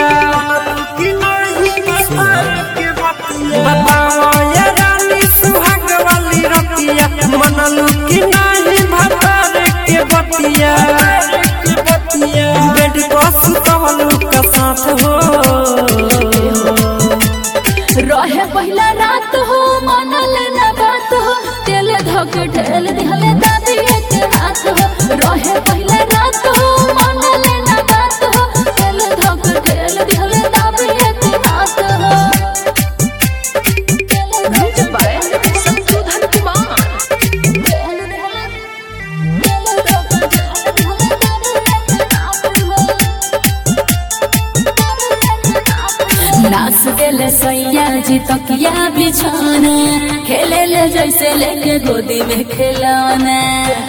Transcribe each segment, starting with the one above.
कि नहीं भतार के बतिया बताओ ये रानी सुहाग वाली रतिया मनलू कि नहीं भतार के बतिया बेड को सुतवलू का साथ हो रहे पहिला रात हो मनल न बात हो तेल धक ढेल दिहले दादी के हाथ हो रहे पहिला रात हो मनल न बात हो तेल धक ढेल दिहले दादी के हाथ हो Music by Santudan Kumar. नाच देले सैया जी तकिया बिछाना खेले ले जैसे लेके गोदी में खिलौना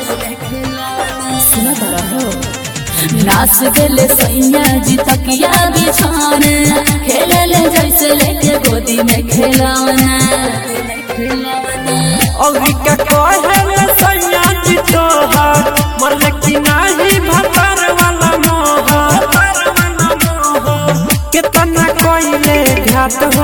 सुना बड़ा हो नाच देले सैया जी तकिया बिछाना खेले ले जैसे लेके गोदी में खिलौना अभी का कहले सैया जी तोहर मरल कि नाही भतार वाला मोहर कितना कोइले घात हो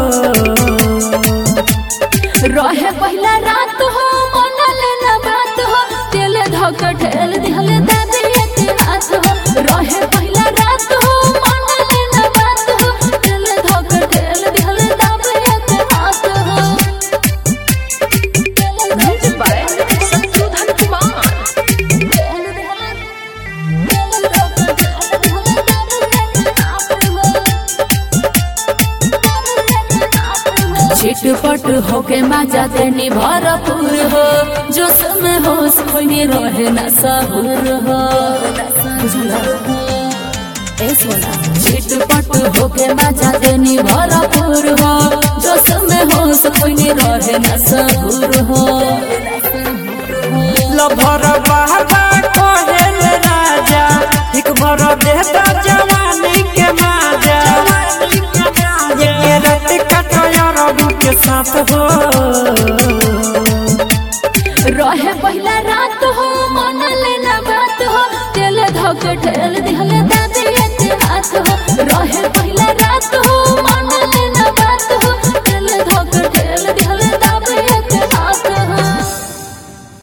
रहे पहिला रात हो मनल न बात हो तेल धक ढेल दिहले दादी के हाथ हो रहे पहिला रात हो मनल न बात हो तेल धक ढेल दिहले दादी के हाथ हो Music by Santudan Kumar. छिटपट होके मजा देनी भरपूर हो जो समय होश खोने रहे न सहूर हो ए सोना छिटपट होके मजा देनी भरपूर हो जो समय होश खोने रहे न सहूर हो लभर बाबा कोहेल राजा एक भर देता जवानी के माजा ये रात कटया रबू के साथ हो रहे पहिला रात हो मनल न बात हो तेल धक ढेल दिहले दादी के हाथ हो रहे